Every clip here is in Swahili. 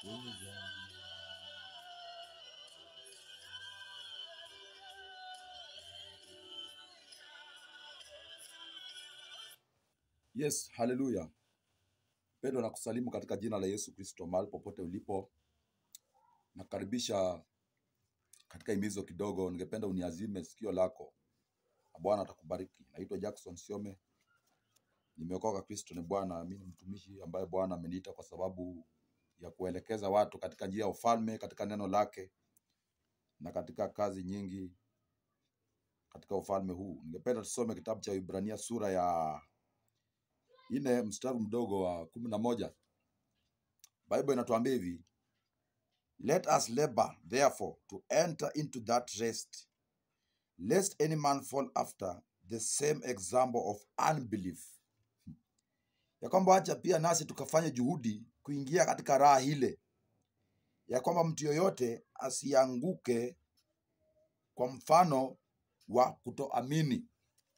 Yes, haleluya. Pendwa na kusalimu katika jina la Yesu Kristo mahali popote ulipo. Nakaribisha katika himizo kidogo, ningependa uniazime sikio lako na Bwana atakubariki. Naitwa Jackson Siome, nimeokoka. Kristo ni Bwana. Mimi ni mtumishi ambaye Bwana ameniita kwa sababu ya kuelekeza watu katika njia ya ufalme, katika neno lake na katika kazi nyingi katika ufalme huu. Ningependa tusome kitabu cha Ibrania sura ya nne mstari mdogo wa kumi na moja. Bible inatuambia hivi, let us labor therefore to enter into that rest lest any man fall after the same example of unbelief, ya kwamba wacha pia nasi tukafanya juhudi kuingia katika raha ile, ya kwamba mtu yoyote asianguke kwa mfano wa kutoamini.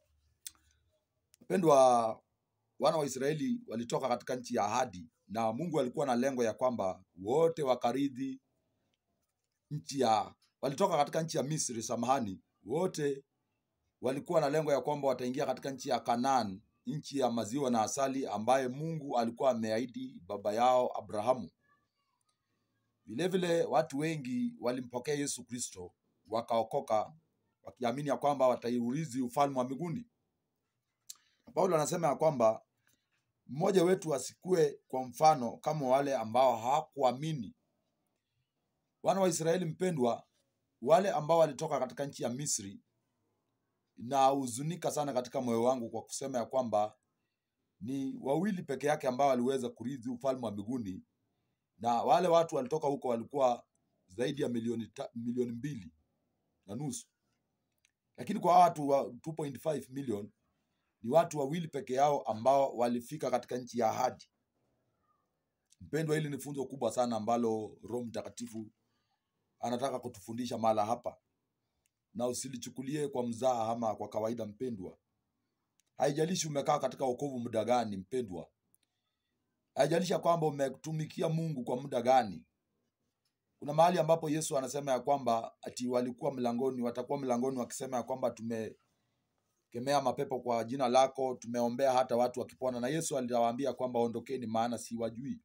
Wapendwa, wana wa Israeli walitoka katika nchi ya ahadi, na Mungu alikuwa na lengo ya kwamba wote wakaridhi nchi ya walitoka katika nchi ya Misri, samahani, wote walikuwa na lengo ya kwamba wataingia katika nchi ya Kanaan, nchi ya maziwa na asali, ambaye Mungu alikuwa ameahidi baba yao Abrahamu. Vilevile watu wengi walimpokea Yesu Kristo wakaokoka, wakiamini ya kwamba wataiurithi ufalme wa mbinguni. Paulo anasema ya kwamba mmoja wetu asikue kwa mfano kama wale ambao hawakuamini. Wana wa Israeli mpendwa, wale ambao walitoka katika nchi ya Misri, na huzunika sana katika moyo wangu kwa kusema ya kwamba ni wawili peke yake ambao waliweza kurithi ufalme wa mbinguni, na wale watu walitoka huko walikuwa zaidi ya milioni, ta, milioni mbili na nusu, lakini kwa watu wa 2.5 million ni watu wawili peke yao ambao walifika katika nchi ya ahadi. Mpendwa, hili ni funzo kubwa sana ambalo Roho Mtakatifu anataka kutufundisha mahala hapa, na usilichukulie kwa mzaha ama kwa kawaida. Mpendwa, haijalishi umekaa katika wokovu muda gani, mpendwa, haijalishi ya kwamba umetumikia Mungu kwa muda gani. Kuna mahali ambapo Yesu anasema ya kwamba ati walikuwa mlangoni, watakuwa mlangoni wakisema ya kwamba tumekemea mapepo kwa jina lako, tumeombea hata watu wakipona, na Yesu aliwaambia kwamba ondokeni, maana siwajui.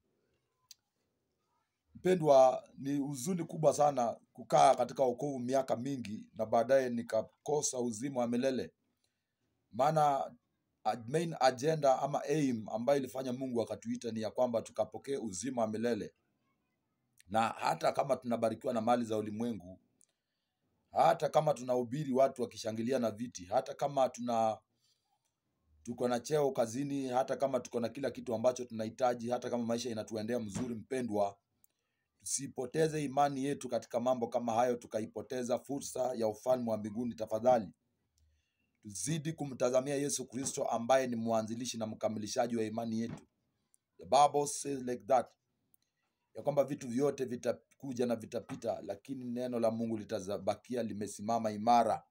Mpendwa, ni huzuni kubwa sana kukaa katika wokovu miaka mingi na baadaye nikakosa uzima wa milele. Maana a- main agenda ama aim ambayo ilifanya Mungu akatuita ni ya kwamba tukapokee uzima wa milele, na hata kama tunabarikiwa na mali za ulimwengu, hata kama tunahubiri watu wakishangilia na viti, hata kama tuna tuko na cheo kazini, hata kama tuko na kila kitu ambacho tunahitaji, hata kama maisha inatuendea mzuri, mpendwa, tusipoteze imani yetu katika mambo kama hayo, tukaipoteza fursa ya ufalme wa mbinguni. Tafadhali tuzidi kumtazamia Yesu Kristo ambaye ni mwanzilishi na mkamilishaji wa imani yetu. The Bible says like that, ya kwamba vitu vyote vitakuja na vitapita, lakini neno la Mungu litabakia limesimama imara.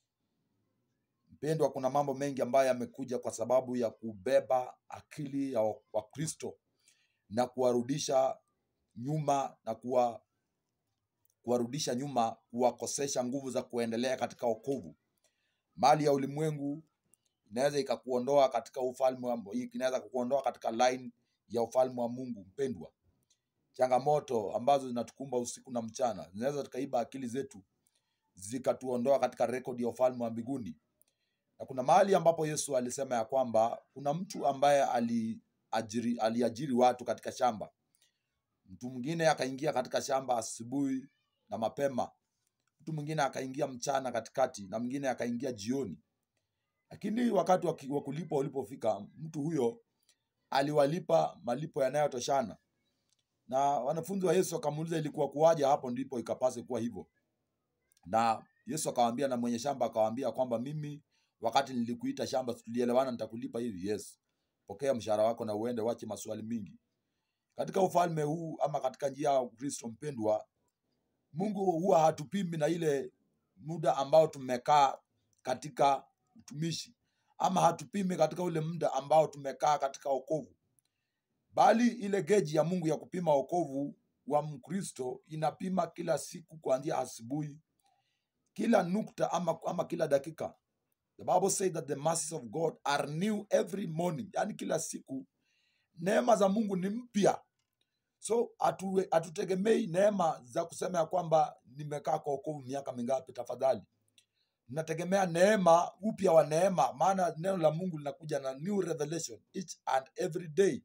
Mpendwa, kuna mambo mengi ambayo yamekuja kwa sababu ya kubeba akili ya Wakristo na kuwarudisha nyuma na kuwa, kuwarudisha nyuma, kuwakosesha nguvu za kuendelea katika wokovu. Mali ya ulimwengu inaweza ikakuondoa katika ufalme wa, inaweza kukuondoa katika line ya ufalme wa Mungu. Mpendwa, changamoto ambazo zinatukumba usiku na mchana zinaweza tukaiba akili zetu zikatuondoa katika rekodi ya ufalme wa mbinguni. Na kuna mahali ambapo Yesu alisema ya kwamba kuna mtu ambaye aliajiri, aliajiri watu katika shamba. Mtu mwingine akaingia katika shamba asubuhi na mapema, mtu mwingine akaingia mchana katikati, na mwingine akaingia jioni. Lakini wakati wa ki- wa kulipwa ulipofika, mtu huyo aliwalipa malipo yanayotoshana. Na wanafunzi wa Yesu wakamuuliza ilikuwa kuwaje hapo ndipo ikapase kuwa hivyo. Na Yesu akawaambia, na mwenye shamba akawaambia kwamba mimi wakati nilikuita shamba si tulielewana nitakulipa hivi? Yes, pokea mshahara wako na uende, wache maswali mingi. Katika ufalme huu ama katika njia ya Kristo mpendwa, Mungu huwa hatupimi na ile muda ambao tumekaa katika utumishi ama hatupimi katika ule muda ambao tumekaa katika wokovu, bali ile geji ya Mungu ya kupima wokovu wa Mkristo inapima kila siku kuanzia asubuhi, kila nukta ama, ama kila dakika. The Bible says that the mercies of God are new every morning, yaani kila siku neema za Mungu ni mpya. So hatu- hatutegemei neema za kusema ya kwamba nimekaa kwa wokovu miaka mingapi. Tafadhali, nategemea neema, upya wa neema, maana neno la Mungu linakuja na new revelation each and every day.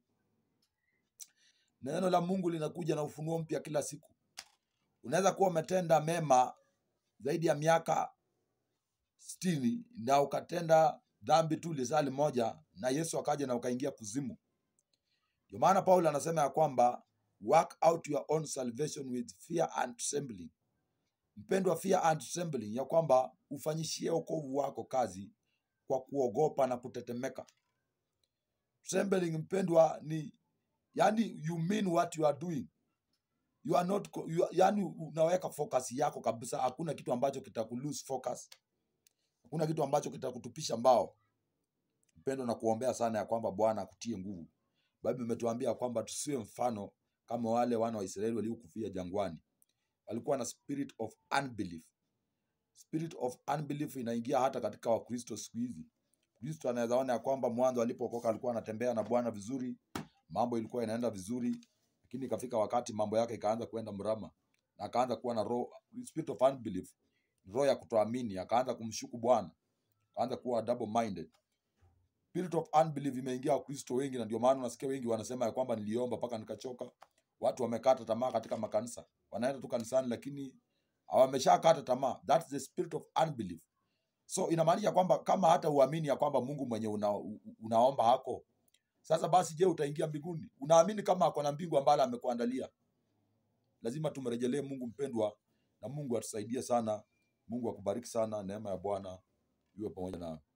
Neno la Mungu linakuja na ufunuo mpya kila siku. Unaweza kuwa umetenda mema zaidi ya miaka sitini na ukatenda dhambi tu lisali moja, na Yesu akaja na ukaingia kuzimu. Ndio maana Paulo anasema ya kwamba work out your own salvation with fear and trembling. Mpendwa, fear and trembling, ya kwamba ufanyishie wokovu wako kazi kwa kuogopa na kutetemeka. Trembling mpendwa, ni yani you mean what you are doing you are not co- you are, yani unaweka focus yako kabisa. Hakuna kitu ambacho kitakulose focus, hakuna kitu ambacho kitakutupisha mbao. Mpendwa, na kuombea sana ya kwamba Bwana akutie nguvu. Biblia imetuambia kwamba tusiwe mfano kama wale wana wa Israeli waliokufia jangwani. Walikuwa na spirit of unbelief. Spirit of unbelief inaingia hata katika Wakristo siku hizi. Kristo anaweza ona ya kwamba mwanzo alipookoka alikuwa anatembea na Bwana vizuri, mambo ilikuwa inaenda vizuri, lakini ikafika wakati mambo yake ikaanza kuenda mrama, na akaanza kuwa na roho spirit of unbelief, roho ya kutoamini, akaanza kumshuku Bwana, akaanza kuwa double minded. Spirit of unbelief imeingia Wakristo wengi, na ndio maana unasikia wengi wanasema ya kwamba niliomba mpaka nikachoka. Watu wamekata tamaa katika makanisa, wanaenda tu kanisani, lakini wameshakata tamaa. That's the spirit of unbelief. So inamaanisha kwamba kama hata uamini ya kwamba Mungu mwenye una, u- unaomba hako, sasa basi, je, utaingia mbinguni? Unaamini kama ako na mbingu ambalo amekuandalia? Lazima tumrejelee Mungu mpendwa, na Mungu atusaidie sana. Mungu akubariki sana, neema ya Bwana iwe pamoja na